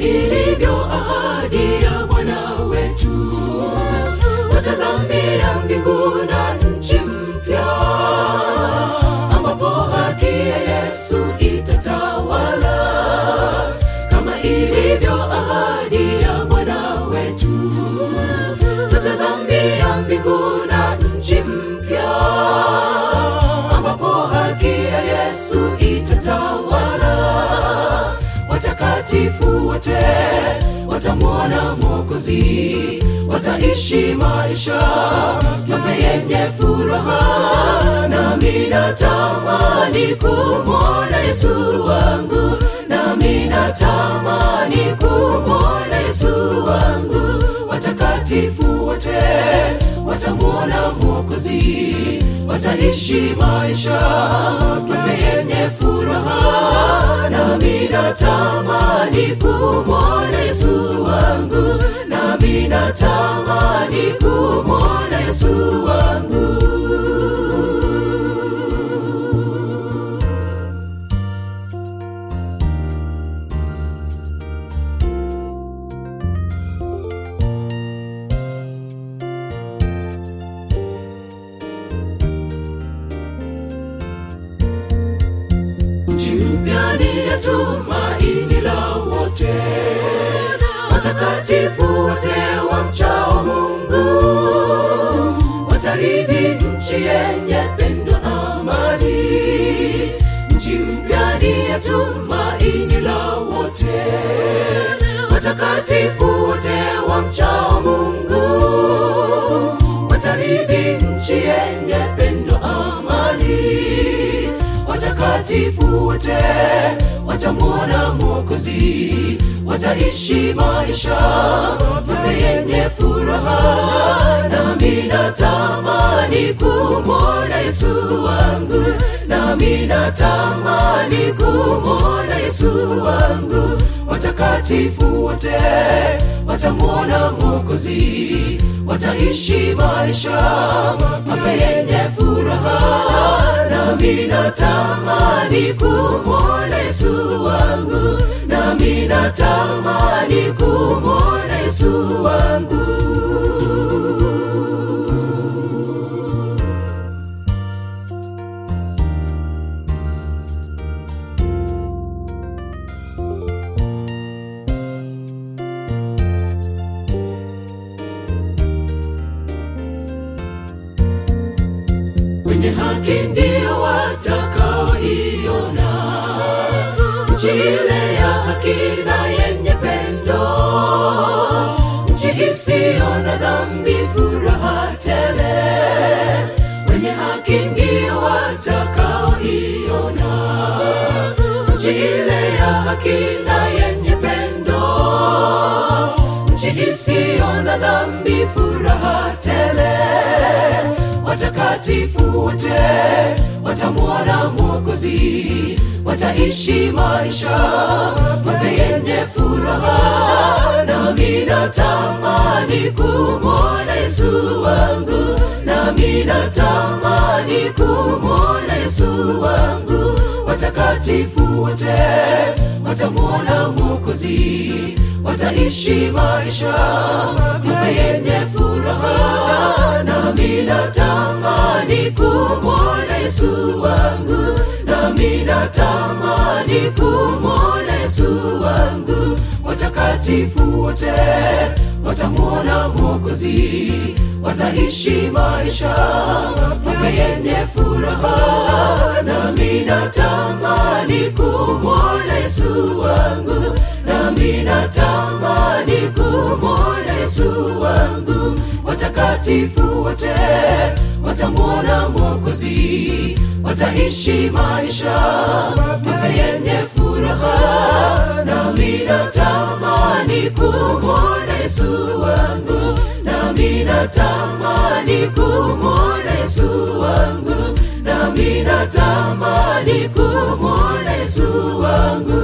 ilivyo ahadi ya Bwana wetu, watazamia mbingu na nchi mpya, ambapo haki ya Yesu itatawala, kama ilivyo ahadi ya Bwana wetu, tutazamia mbingu na nchi mpya, ambapo haki ya Yesu itatawala watakatifu wote watamwona Mwokozi, wataishi maisha mapya yenye furaha. Nami natamani kumwona Yesu wangu, nami natamani kumwona Yesu wangu. Watakatifu wote watamwona Mwokozi, wataishi maisha mapya yenye furaha. Nami natamani kumwona Yesu wangu, nami natamani kumwona Yesu wangu. Nchi mpya ni ya tumaini la wote, watakatifu wote wamchao Mungu watarithi nchi yenye pendo, amani. Nchi mpya ni ya tumaini la wote, watakatifu wote wamchao Mungu watarithi nchi yenye pendo, amani watakatifu wote watamwona Mwokozi, wataishi maisha mapya yenye furaha. Nami natamani kumwona Yesu wangu, nami natamani kumwona Yesu wangu. Watakatifu wote watamwona Mwokozi, wataishi maisha mapya yenye furaha. Nami natamani kumwona Yesu wangu, nami natamani kumwona Yesu wangu. wenye haki ndio watakaoiona nchi ile ya haki na yenye pendo, nchi isiyo na dhambi, furaha tele. Wenye haki ndio watakaoiona nchi ile ya haki na yenye pendo, nchi isiyo na dhambi, furaha tele watakatifu wote watamwona Mwokozi, wataishi maisha mapya yenye furaha. Nami natamani kumwona Yesu wangu, nami natamani kumwona Yesu wangu. Watakatifu wote watamwona Mwokozi, wataishi maisha mapya yenye furaha. Nami natamani kumwona Yesu wangu, nami natamani kumwona Yesu wangu. Watakatifu wote watamwona Mwokozi, wataishi maisha mapya yenye furaha. Nami natamani kumwona Yesu wangu, nami natamani kumwona Yesu wangu. Watakatifu wote watamwona Mwokozi, wataishi maisha mapya yenye furaha. Nami natamani kumwona Yesu wangu, nami natamani kumwona Yesu wangu, nami natamani kumwona Yesu wangu.